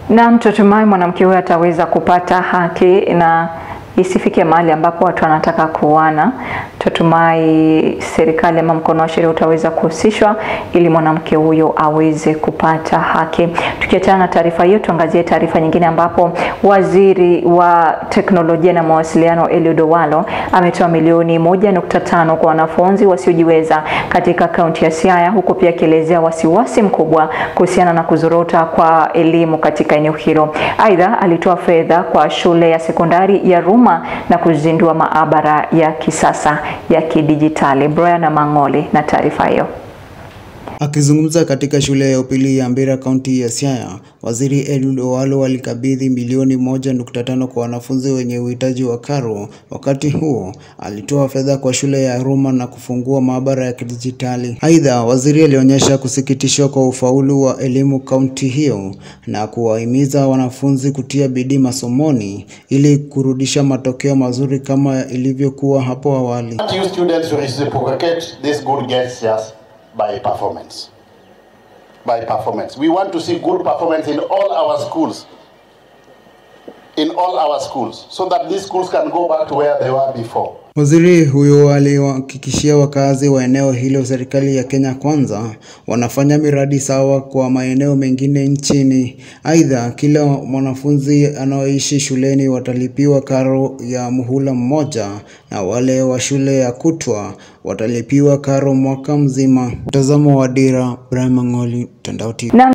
Na tutumai mwanamke huyo ataweza kupata haki na isifike mahali ambapo watu wanataka kuuana. Tutumai serikali ama mkono wa sheria utaweza kuhusishwa ili mwanamke huyo aweze kupata haki. Tukiachana na taarifa hiyo, tuangazie taarifa nyingine ambapo waziri wa teknolojia na mawasiliano Eliud Owalo ametoa milioni moja nukta tano kwa wanafunzi wasiojiweza katika kaunti ya Siaya, huku pia akielezea wasiwasi mkubwa kuhusiana na kuzorota kwa elimu katika eneo hilo. Aidha, alitoa fedha kwa shule ya sekondari ya Ruma na kuzindua maabara ya kisasa ya kidijitali. Brian Mang'oli na taarifa hiyo. Akizungumza katika shule ya upili ya Mbira kaunti ya Siaya, waziri Eliud Owalo alikabidhi milioni moja nukta tano kwa wanafunzi wenye uhitaji wa karo. Wakati huo alitoa fedha kwa shule ya Ruma na kufungua maabara ya kidijitali. Aidha, waziri alionyesha kusikitishwa kwa ufaulu wa elimu kaunti hiyo na kuwahimiza wanafunzi kutia bidii masomoni ili kurudisha matokeo mazuri kama ilivyokuwa hapo awali. want you students to reciprocate these good gestures by performance. By performance. We want to see good performance in all our schools. In all our schools. So that these schools can go back to where they were before. Waziri huyo aliwahakikishia wakazi wa eneo hilo serikali ya Kenya Kwanza wanafanya miradi sawa kwa maeneo mengine nchini. Aidha, kila mwanafunzi anaoishi shuleni watalipiwa karo ya muhula mmoja na wale wa shule ya kutwa watalipiwa karo mwaka mzima. Mtazamo wa Dira, Brian Mang'oli, Mtandao TV. Na